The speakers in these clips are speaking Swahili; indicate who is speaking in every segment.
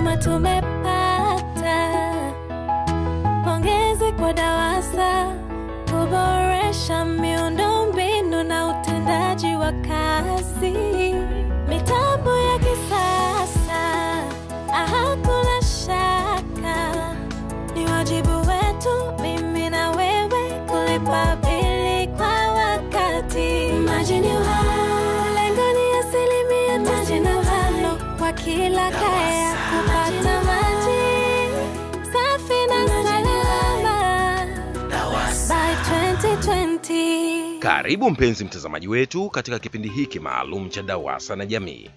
Speaker 1: kama tumepata. Pongezi kwa DAWASA kuboresha miundombinu na utendaji wa kazi, mitambo ya kisasa, hakuna shaka ni wajibu wetu mimi na wewe kulipa bili kwa wakati. Maji ni uhai, lengo ni asilimia tisini na tano kwa kila kaya kupata maji safi na salama by 2020.
Speaker 2: Karibu mpenzi mtazamaji wetu katika kipindi hiki maalum cha DAWASA na jamii.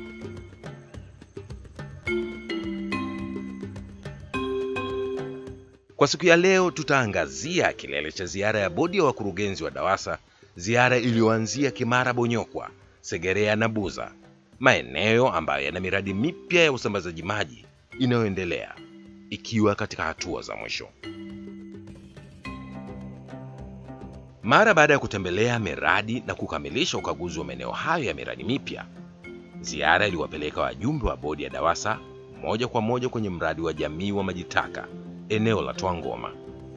Speaker 2: Kwa siku ya leo tutaangazia kilele cha ziara ya bodi ya wakurugenzi wa DAWASA, ziara iliyoanzia Kimara Bonyokwa, Segerea na Buza, maeneo ambayo yana miradi mipya ya usambazaji maji inayoendelea ikiwa katika hatua za mwisho. Mara baada ya kutembelea miradi na kukamilisha ukaguzi wa maeneo hayo ya miradi mipya, ziara iliwapeleka wajumbe wa bodi ya DAWASA moja kwa moja kwenye mradi wa jamii wa maji taka eneo la Twangoma.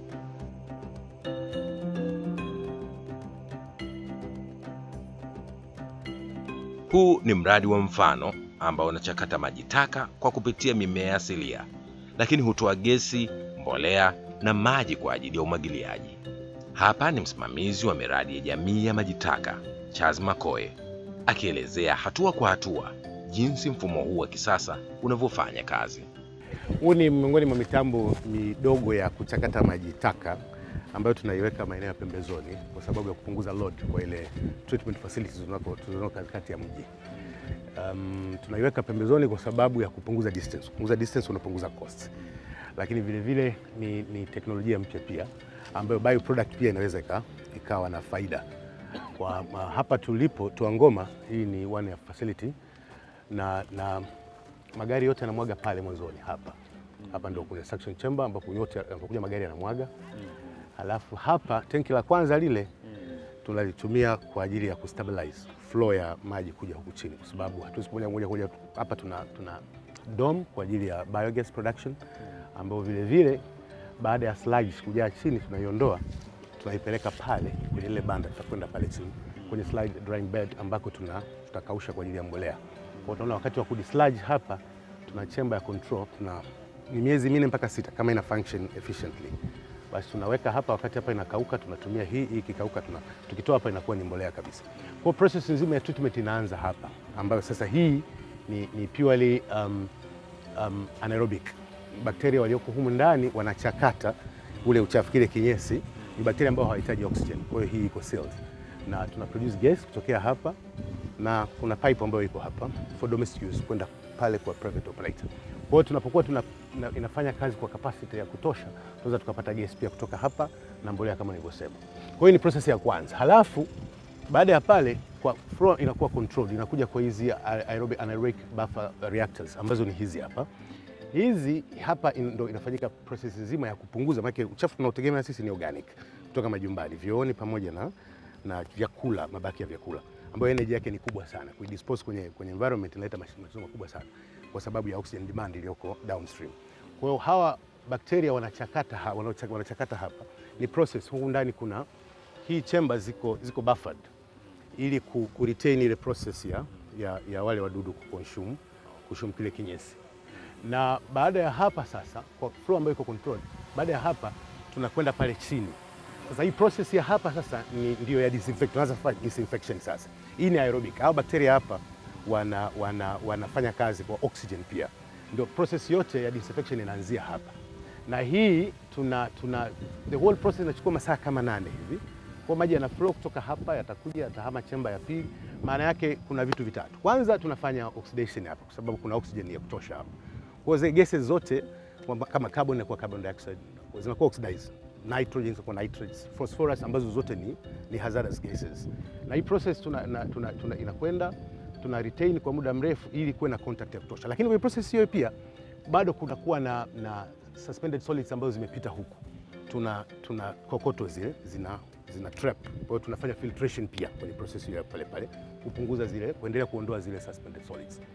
Speaker 2: Huu ni mradi wa mfano ambao unachakata maji taka kwa kupitia mimea asilia, lakini hutoa gesi, mbolea na maji kwa ajili ya umwagiliaji. Hapa ni msimamizi wa miradi ya jamii ya maji taka Charles Makoe akielezea hatua kwa hatua jinsi mfumo huu wa kisasa unavyofanya kazi.
Speaker 3: Huu ni miongoni mwa mitambo midogo ya kuchakata maji taka ambayo tunaiweka maeneo ya pembezoni kwa sababu ya kupunguza load kwa ile treatment facilities tunako tunako katikati ya mji. Um, tunaiweka pembezoni kwa sababu ya kupunguza distance. Kupunguza distance unapunguza cost. Lakini vile vile ni, ni teknolojia mpya pia ambayo bioproduct pia inaweza ika, ikawa na faida. Kwa ma, hapa tulipo Twangoma, hii ni one ya facility na, na magari yote yanamwaga pale mwanzoni hapa. Hapa ndio kuna suction chamber ambapo yote yanapokuja magari yanamwaga. Halafu hapa tenki la kwanza lile tunalitumia kwa ajili ya kustabilize flow ya maji kuja huku chini, kwa sababu hatuwezi moja moja kuja hapa. Tuna, tuna dome kwa ajili ya biogas production ambayo vile vile baada ya sludge kujaa chini tunaiondoa, tunaipeleka pale kwenye ile banda, tutakwenda pale chini kwenye slide drying bed ambako tuna tutakausha kwa ajili ya mbolea. Kwa tunaona wakati wa kudisludge hapa tuna chamber ya control, tuna ni miezi minne mpaka sita kama ina function efficiently basi tunaweka hapa, wakati hapa inakauka tunatumia hii, hii ikikauka tuna tukitoa hapa inakuwa ni mbolea kabisa. Kwa process nzima ya treatment inaanza hapa, ambayo sasa hii ni, ni purely um, um, anaerobic. Bakteria walioko humu ndani wanachakata ule uchafu, kile kinyesi ni bakteria ambao hawahitaji oxygen, kwa hiyo hii iko sealed na tuna produce gas kutokea hapa, na kuna pipe ambayo iko hapa for domestic use kwenda pale kwa private operator. Kwa hiyo tunapokuwa tuna, ina, inafanya kazi kwa capacity ya kutosha, tunaweza tukapata gesi pia kutoka hapa na mbolea kama nilivyosema. Kwa hiyo ni process ya kwanza, halafu baada ya pale kwa flow inakuwa controlled, inakuja kwa hizi aerobic anaerobic buffer reactors ambazo ni hizi hapa. Hizi hapa in, ndo inafanyika process nzima ya kupunguza, maana uchafu tunaotegemea sisi ni organic kutoka majumbani, vyooni pamoja na, na vyakula, mabaki ya vyakula ambayo energy yake ni kubwa sana, kuidispose kwenye, kwenye environment inaleta matatizo makubwa sana kwa sababu ya oxygen demand iliyoko downstream. Kwa hiyo hawa bakteria wanachakata, ha, wanachakata hapa, ni process. Huku ndani kuna hii chamber ziko, ziko buffered ili ku, ku retain ile process ya, ya, ya wale wadudu kuconsume consume kile kinyesi, na baada ya hapa sasa, kwa flow ambayo iko controlled, baada ya hapa tunakwenda pale chini. Sasa hii process ya hapa sasa ni ndio ya disinfect, tunaanza kufanya disinfection sasa. Hii ni aerobic, hao bakteria hapa wana, wana, wanafanya kazi kwa oxygen pia, ndio process yote ya disinfection inaanzia hapa, na hii tuna, tuna the whole process inachukua masaa kama nane hivi. Kwa maji yana flow kutoka hapa, yatakuja yatahama chemba ya pili. Maana yake kuna vitu vitatu. Kwanza tunafanya oxidation hapa, kwa sababu kuna oxygen ya kutosha hapa. Kwa hiyo gases zote kama carbon inakuwa carbon dioxide zinakuwa oxidized nitrogen kwa nitrates, phosphorus ambazo zote ni, ni hazardous gases, na hii process tuna, na, tuna, tuna, inakwenda tuna retain kwa muda mrefu ili kuwe na contact ya kutosha, lakini kwenye process hiyo pia bado kunakuwa na, na suspended solids ambazo zimepita huku, tuna, tuna kokoto zile zina, zina trap. Kwa hiyo tunafanya filtration pia kwenye process hiyo pale pale kupunguza zile, kuendelea kuondoa zile suspended solids.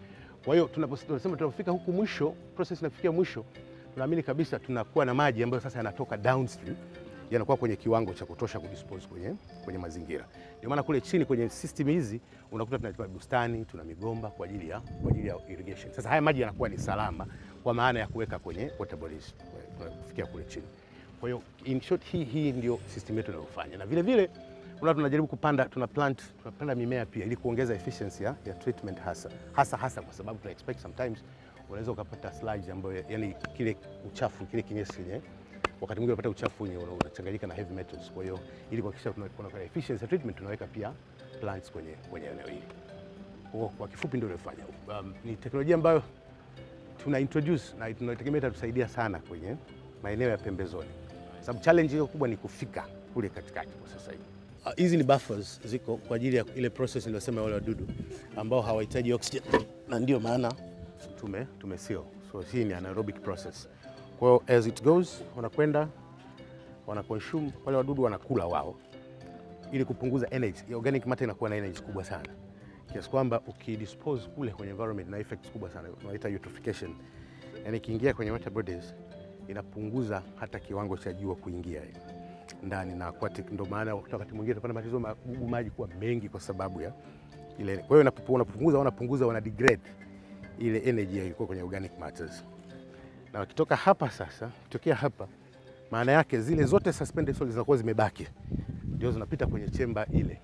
Speaker 3: Kwa hiyo tunapo- tunasema tunapofika huku mwisho, process inafikia mwisho, tunaamini kabisa tunakuwa na maji ambayo sasa yanatoka downstream yanakuwa kwenye kiwango cha kutosha kudispose kwenye, kwenye mazingira. Ndio maana kule chini kwenye system hizi unakuta tuna bustani, tuna migomba kwa ajili ya, kwa ajili ya irrigation. Sasa haya maji yanakuwa ni salama kwa maana ya kuweka kwenye water bodies kwa- kwa- kufikia kule chini. Kwa hiyo in short, hii, hii ndio system yetu inayofanya, na vile vile unaona tunajaribu kupanda tuna plant tunapanda mimea pia ili kuongeza efficiency ya, ya treatment hasa hasa hasa kwa sababu tuna expect sometimes unaweza ukapata sludge ambayo yani kile uchafu kile kinyesi chenye wakati mwingine unapata uchafu wenye una- unachanganyika na heavy metals. Kwa hiyo ili kuhakikisha tuna- kuna kuna efficiency ya treatment tunaweka pia plants kwenye kwenye eneo hili. Kwa hiyo kwa kifupi ndio tunafanya. Um, ni teknolojia ambayo tuna introduce na tunategemea itatusaidia sana kwenye maeneo ya pembezoni, sababu challenge hiyo kubwa ni kufika kule katikati kwa sasa hivi. Ah, Hizi ni buffers ziko kwa ajili ya ile process niliyosema ya wale wadudu ambao hawahitaji oxygen, na ndio maana tume tume seal. So hii ni anaerobic process. Kwa hiyo as it goes, wanakwenda wana consume wale wadudu wanakula wao, ili kupunguza energy. Organic matter inakuwa na energy kubwa sana kiasi kwamba ukidispose kule kwenye environment na effects kubwa sana, tunaita eutrophication, yani ikiingia kwenye water bodies inapunguza hata kiwango cha jua kuingia ndani na aquatic. Ndio maana wakati mwingine tunapata matatizo magugu maji kuwa mengi kwa sababu ya ile. Kwa hiyo unapopu- unapopunguza wanapunguza wana degrade ile energy ilikuwa kwenye organic matters, na wakitoka hapa sasa, kutokea hapa, maana yake zile zote suspended solids zinakuwa zimebaki, ndio zinapita kwenye chemba ile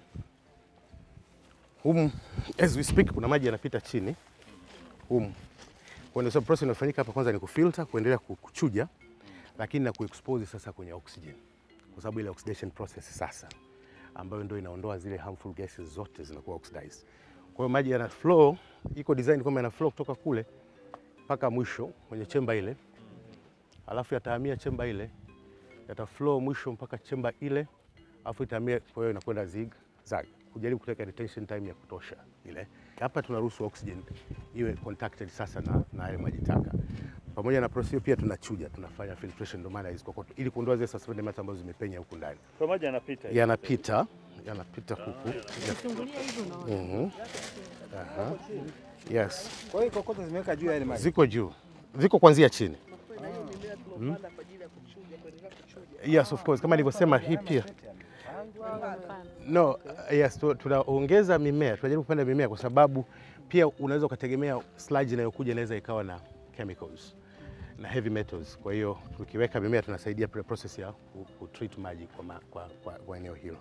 Speaker 3: humu as we speak kuna maji yanapita chini humu. Kwa hiyo process inayofanyika hapa kwanza ni kufilter, kuendelea ku- kuchuja, lakini na kuexpose sasa kwenye oxygen, kwa sababu ile oxidation process sasa ambayo ndio inaondoa zile harmful gases zote zinakuwa oxidized. Kwa hiyo maji yana flow, iko design kwamba yana flow kutoka kule mpaka mwisho kwenye chemba ile, alafu yatahamia chemba ile, yata flow mwisho mpaka chemba ile, alafu itahamia, kwa hiyo inakwenda zig zag kujaribu kuteka retention time ya kutosha ile. Hapa tunaruhusu oxygen iwe contacted sasa na, na yale maji taka. Pamoja na process hiyo pia tunachuja, tunafanya filtration, ndio maana hizo kokoto ili kuondoa zile suspended matter ambazo zimepenya huku ndani.
Speaker 4: Kwa maji yanapita. hivi.
Speaker 3: Yanapita, yanapita huku. Mhm. Aha. Yes,
Speaker 5: Kwa hiyo kokoto zimeweka juu ya ile maji.
Speaker 3: ziko juu, ziko kuanzia chini. Mm. Yes, of course, kama nilivyosema hii pia No, uh, yes, tu- tunaongeza mimea, tunajaribu kupanda mimea kwa sababu pia unaweza ukategemea sludge inayokuja inaweza ikawa na chemicals na heavy metals. Kwa hiyo tukiweka mimea tunasaidia pre process ya ku- ku treat maji kwa, ma, kwa, kwa, kwa eneo hilo.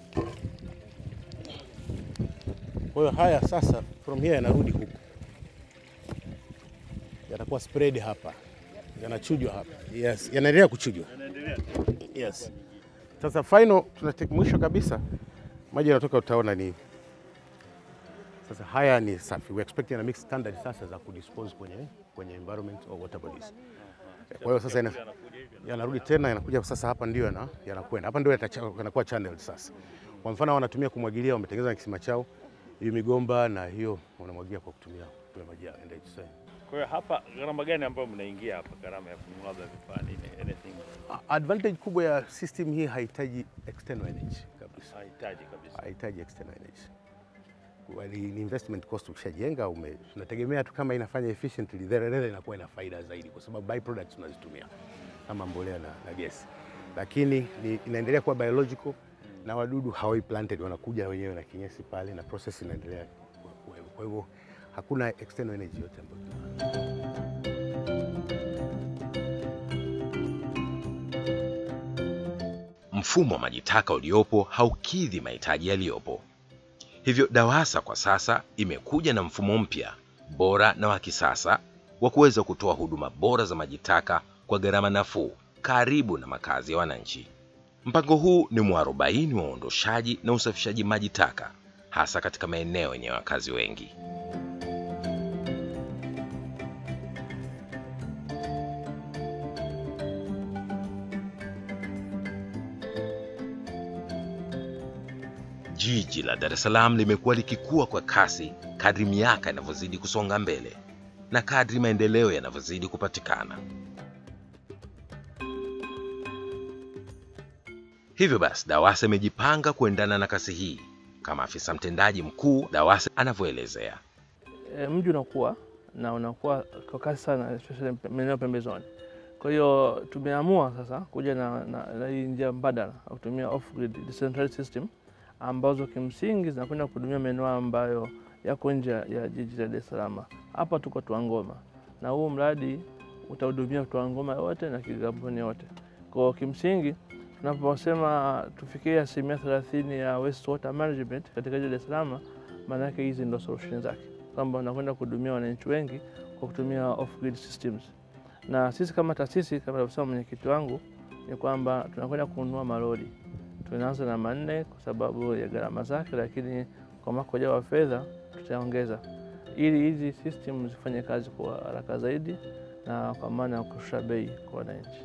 Speaker 3: Kwa hiyo haya sasa from here yanarudi huku, yatakuwa spread hapa, yanachujwa hapa. Yes, yanaendelea kuchujwa. Yes. Sasa final tunateka mwisho kabisa maji yanatoka, utaona ni sasa haya ni safi. We expect na mix standard sasa za kudispose kwenye, kwenye environment or water bodies. Kwa hiyo sasa ina- yanarudi tena yanakuja sasa hapa ndio yana- yanakwenda hapa ndio yatacha- yanakuwa channeled sasa. Kwa mfano wanatumia kumwagilia, wametengeneza kisima chao hiyo migomba na hiyo wanamwagia kwa kutumia kutumia maji ya NHC.
Speaker 4: Kwa hiyo hapa gharama gani ambayo mnaingia hapa, gharama ya kununua labda vifaa nini, anything
Speaker 3: Advantage kubwa ya system hii haihitaji external energy kabisa.
Speaker 4: hahitaji kabisa.
Speaker 3: hahitaji external energy. Kwa Ni ni investment cost ukishajenga ume tunategemea tu kama inafanya efficiently then then inakuwa ina faida zaidi kwa sababu byproducts tunazitumia kama mbolea na, na gesi. Lakini ni, inaendelea kuwa biological na wadudu hawai planted wanakuja wenyewe na kinyesi pale na process inaendelea ku- kuwepo. Kwa hivyo hakuna external energy yote ambayo tuna
Speaker 2: Mfumo wa maji taka uliopo haukidhi mahitaji yaliyopo. Hivyo DAWASA kwa sasa imekuja na mfumo mpya bora na wa kisasa wa kuweza kutoa huduma bora za maji taka kwa gharama nafuu karibu na makazi ya wananchi. Mpango huu ni mwarobaini wa uondoshaji na usafishaji maji taka hasa katika maeneo yenye wakazi wengi. Jiji la Dar es Salaam limekuwa likikua kwa kasi kadri miaka inavyozidi kusonga mbele na kadri maendeleo yanavyozidi kupatikana. Hivyo basi, DAWASA imejipanga kuendana na kasi hii, kama afisa mtendaji mkuu DAWASA anavyoelezea.
Speaker 6: e, mji unakuwa na unakuwa kwa kasi sana, especially maeneo pembezoni. Kwa hiyo tumeamua sasa kuja na, na, na hii njia mbadala ya kutumia off grid decentralized system ambazo kimsingi zinakwenda kuhudumia maeneo ambayo yako nje ya jiji la Dar es Salaam. Hapa tuko Twangoma na huu mradi utahudumia Twangoma yote na Kigamboni yote. Kwa kimsingi tunaposema tufikie asilimia thelathini ya wastewater management katika jiji la Dar es Salaam, maana yake hizi ndo solution zake, kwamba unakwenda kuhudumia wananchi wengi kwa kutumia off grid systems. Na sisi kama taasisi, kama alivyosema mwenyekiti wangu, ni kwamba tunakwenda kununua malori. Tunaanza na manne kwa sababu ya gharama zake, lakini kwa mwaka ujao wa fedha tutaongeza ili hizi system zifanye kazi kwa haraka zaidi na kwa maana ya kushusha bei kwa wananchi.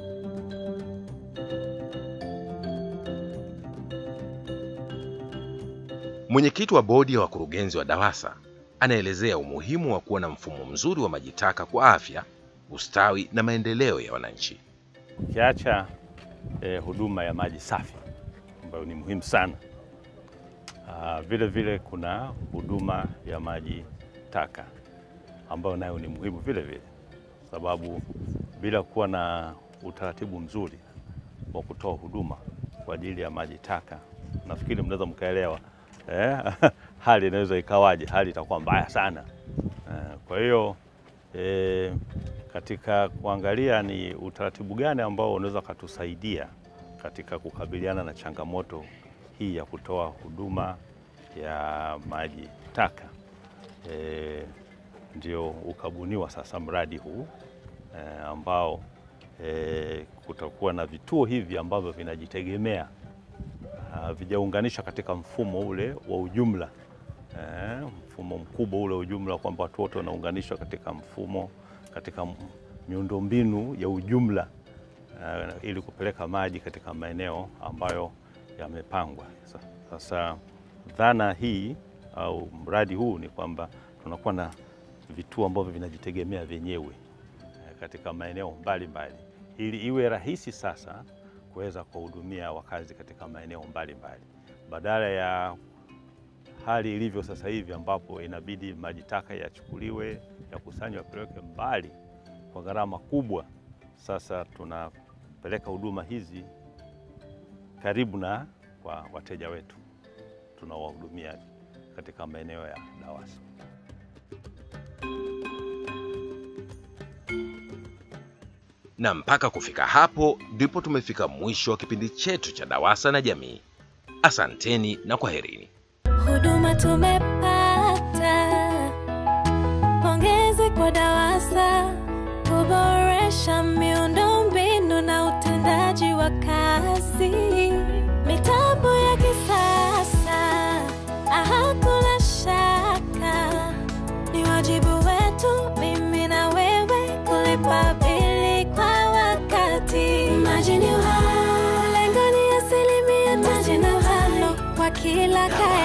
Speaker 2: Mwenyekiti wa bodi ya wakurugenzi wa DAWASA anaelezea umuhimu wa kuwa na mfumo mzuri wa maji taka kwa afya, ustawi na maendeleo ya wananchi.
Speaker 4: Ukiacha eh, huduma ya maji safi ambayo ni muhimu sana, ah, vile vile kuna huduma ya maji taka ambayo nayo ni muhimu vile vile, sababu bila kuwa na utaratibu mzuri wa kutoa huduma kwa ajili ya maji taka, nafikiri mnaweza mkaelewa eh, hali inaweza ikawaje, hali itakuwa mbaya sana eh, kwa hiyo eh, katika kuangalia ni utaratibu gani ambao unaweza ukatusaidia katika kukabiliana na changamoto hii ya kutoa huduma ya maji taka e, ndio ukabuniwa sasa mradi huu e, ambao e, kutakuwa na vituo hivi ambavyo vinajitegemea vijaunganishwa katika mfumo ule wa ujumla e, mfumo mkubwa ule ujumla kwamba watu wote wanaunganishwa katika mfumo katika miundombinu ya ujumla uh, ili kupeleka maji katika maeneo ambayo yamepangwa. Sasa dhana hii au mradi huu ni kwamba tunakuwa na vituo ambavyo vinajitegemea vyenyewe uh, katika maeneo mbalimbali ili iwe rahisi sasa kuweza kuwahudumia wakazi katika maeneo mbalimbali badala ya hali ilivyo sasa hivi ambapo inabidi maji taka yachukuliwe yakusanywe yapelekwe mbali kwa gharama kubwa. Sasa tunapeleka huduma hizi karibu na kwa wateja wetu tunawahudumia katika maeneo ya DAWASA.
Speaker 2: Na mpaka kufika hapo ndipo tumefika mwisho wa kipindi chetu cha DAWASA na Jamii. Asanteni na kwaherini.
Speaker 1: huduma tumepata. Pongezi kwa DAWASA kuboresha miundombinu na utendaji wa kazi, mitambo ya kisasa, hakuna shaka, ni wajibu wetu mimi na wewe kulipa bili kwa wakati. Maji ni uhai, lengo ni asilimia tisini na tano kwa kila kaya.